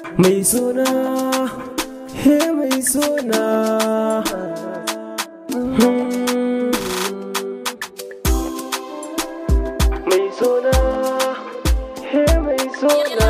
mai suna he mai suna Hmm. mai suna he mai suna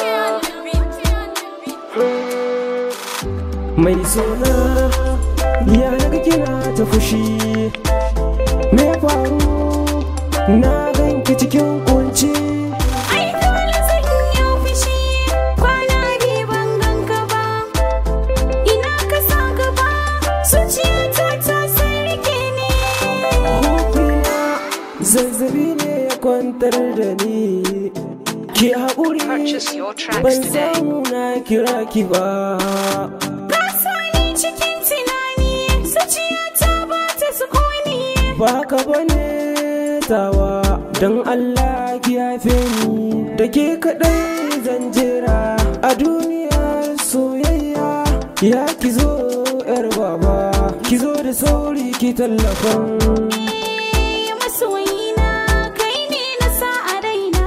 Hmm. mai suna ya naga kina ta fushi me ya faru na ganki cikin kunci Ai dole zan yi fushi kwana biyu ban ganka ba ina ka sa gaba zuciyata ta san rike ne Hukuna zazzabi ne ya kwantar da ni ki haƙuri Purchase your tracks ban today. samu na kira ki ba Ka sa ni cikin tunani zuciyata ba ta sukuni ba haka bane tawa don Allah ki yafe ni da ke kaɗai zan jira a duniyar soyayya ya ki zo yar baba ki zo da sauri ki tallafan masoyina kai ne na sa a raina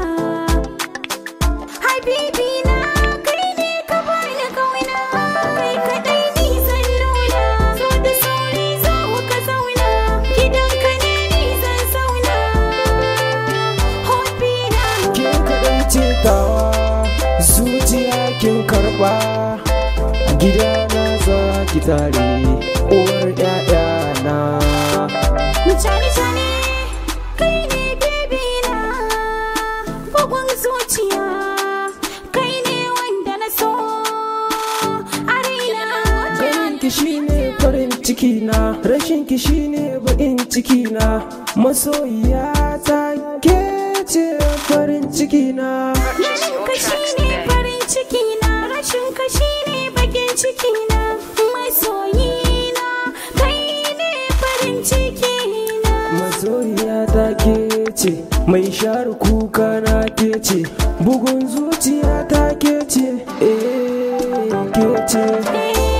habibina kai ne ka bani kauna kai kadai ni zan nuna zo da sauri zo ka zauna gidanka ne ni zan zauna hobbina ke kaɗai ce tawa zuciya kin karɓa gida na za ki tare uwar ƴaƴana Mutane tane kai ne bebina bugun zuciya kai ne wanda na so a raina ganin ki shine farin ciki na rashin ki shine baƙin ciki na masoyiya ta ke ce farin ciki na Purchase your ka tracks shine today. farin ciki na rashin ka shine bakin ciki na masoyina kai ne farin ciki na masoyiya ta ke ce mai share kuka na ke ce bugun zuciya ta ke ce eh ke ce Eh,